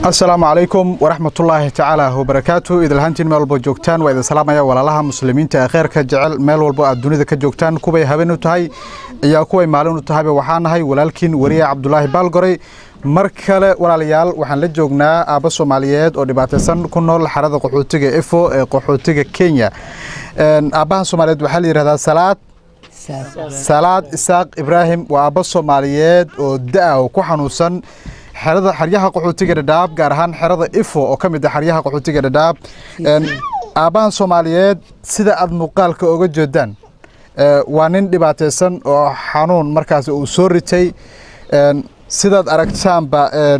asalaamu calaykum waraxmatullaahi tacaala wabarakaatu idilhaantiin meel walbo joogtaan waa idin salaamaya walaalaha muslimiinta ee kheyrka jecel meel walbo aad dunida ka joogtaan kuway habeen u tahay iyo kuway maalin u tahayba waxaa nahay walaalkiin wariye cabdulaahi baalgoray mar kale walaalayaal waxaan la joognaa aabba soomaaliyeed oo dhibaataysan ku nool xarada qaxootiga efo ee qaxootiga kenya aabbahan soomaaliyeed waxaa la yidhahdaa salaad salaad isaaq ibraahim waa aabba soomaaliyeed oo da-a oo ku xanuunsan xerada xeryaha qaxootiga dhadhaab gaar ahaan xerada ifo oo ka mid ah xeryaha qaxootiga dhadhaab aabbahan soomaaliyeed sida aad muuqaalka oga jeedaan waa nin dhibaataysan oo xanuun markaas uu soo ritay sidaad aragtaanba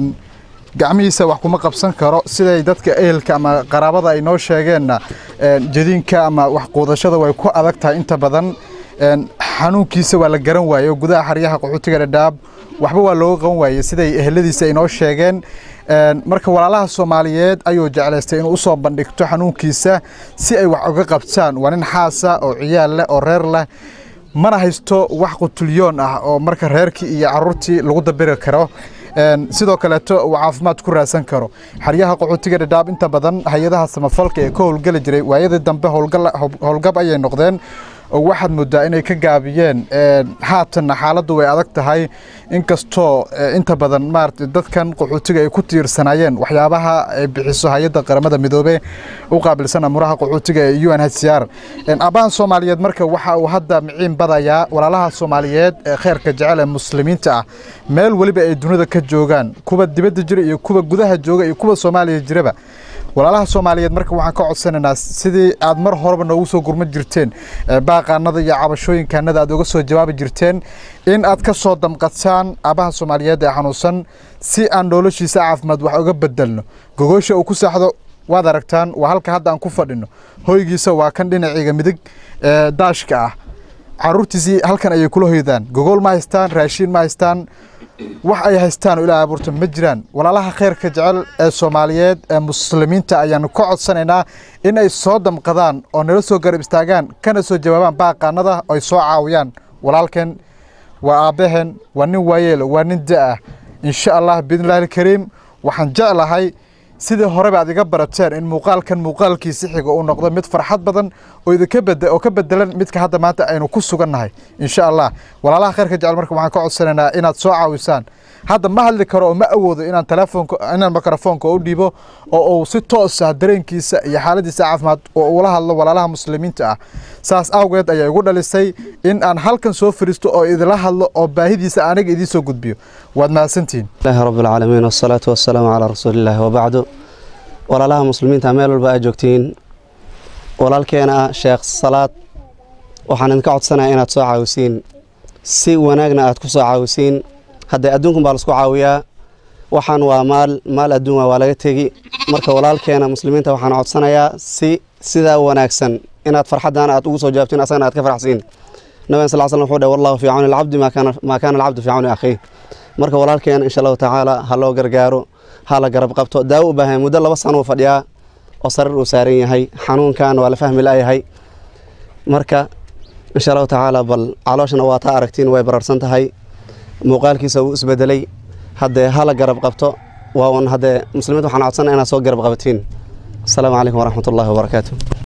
gacmihiisa wax kuma qabsan karo siday dadka ehelka ama qaraabada ay noo sheegeenna jadiinka ama wax quudashada way ku adag tahay inta badan xanuunkiisa waa la garan waaye oo gudaha xeryaha qaxootiga dhadhaab waxba waa looga qaban waaye siday eheladiisa ay noo sheegeen marka walaalaha soomaaliyeed ayuu jeclaystay inuu usoo bandhigto xanuunkiisa si ay wax uga qabtaan waa nin xaasa oo ciyaal leh oo reer leh mana haysto wax qutulyoon ah oo marka reerkii iyo caruurtii lagu dabiri karo sidoo kaleeto uu caafimaad ku raadsan karo xeryaha qaxootiga dhadhaab inta badan hay-adaha samafalka ee ka howlgeli jiray waayadii dambe howlgab ayay noqdeen oo waxaad moodaa inay ka gaabiyeen haatanna xaaladdu way adag tahay inkastoo inta badan maarata dadkan qaxootiga ay ku tiirsanaayeen waxyaabaha ay bixiso hay-adda qaramada midoobe u qaabilsan amuraha qaxootiga ee u n h c r aabbahan soomaaliyeed marka waxa uu hadda miciin badayaa walaalaha soomaaliyeed ee kheyrka jecel ee muslimiinta ah meel weliba ay dunida ka joogaan kuwa dibadda jira iyo kuwa gudaha jooga iyo kuwa soomaaliya jiraba walaalaha soomaaliyeed marka waxaan ka codsanaynaa sidii aad mar horeba noogu soo gurma jirteen baaqaanada iyo cabashooyinkaanada aad uga soo jawaabi jirteen in aad ka soo damqataan aabbaha soomaaliyeed ee xanuunsan si aan noloshiisa caafimaad wax uga bedelno gogoosha uu ku saaxdo waad aragtaan waa halka hadda aan ku fadhino hoygiisa waa kan dhinaciga midig ee daashka ah caruurtiisii halkan ayay kula hoydaan gogool ma haystaan raashiin ma haystaan wax ay haystaan oo ilaa abuurta ma jiraan walaalaha kheyrka jecel ee soomaaliyeed ee muslimiinta ayaanu ka codsanaynaa in ay soo damqadaan oo nala soo garab istaagaan kana soo jawaabaan baaqaanada ay soo caawiyaan walaalkeen waa aabbaheen waa nin waayeel waa nin da-ah insha allah biidnillahi alkariim waxaan jeclahay sidii horeba aad iga barateen in muuqaalkan muuqaalkiisi xiga uu noqdo mid farxad badan oo idinka bed oo ka bedelan midka hadda maanta aynu ku sugannahay insha allah walaalaha kheyrka jecel marka waxaan ka codsanaynaa inaad soo caawisaan hadda ma hadli karo oo ma awoodo inaan telefoonka inaan mikrofoonka u dhiibo oo uu si toos ah dareenkiisa iyo xaaladiisa caafimaad oo ula hadlo walaalaha muslimiinta ah saas awgeed ayaa igu dhalisay in aan halkan soo fariisto oo idila hadlo oo baahidiisa aniga idiin soo gudbiyo waad mahadsantihiin ilahi rabbi alcaalamiin wasalaatu wasalaamu calaa rasuulillahi wabacdu walaalaha muslimiinta meel walba aad joogtiin walaalkeena ah sheekh salaad waxaan idinka codsanaya inaad soo caawisiin si wanaagna aad ku soo caawisiin haddee adduunkun baa laisku caawiyaa waxaan waa maal maal adduun waa laga tegi marka walaalkeena muslimiinta waxaan codsanayaa si sidaa wanaagsan inaad farxaddan aad ugu soo jawaabtiin asagana aad ka farxsiin nabigan sal slam wuxuu dheh wallahu fii cawni alcabdi maa kaana alcabdu fii cawni akhiih marka walaalkeena insha allahu tacaala ha loo gargaaro ha la garab qabto daawo u baahan muddo laba sano uu fadhiyaa oo sarir uu saaran yahay xanuunkan waa la fahmi la'yahay marka insha allahu tacaala bal calooshana waa taa aragtiin way bararsan tahay muuqaalkiisa wuu isbedelay haddee hala garab qabto waa un haddee muslimiinta waxaan codsana inaad soo garab qabatiin asalaamu calaykum waraxmat ullahi wabarakaatu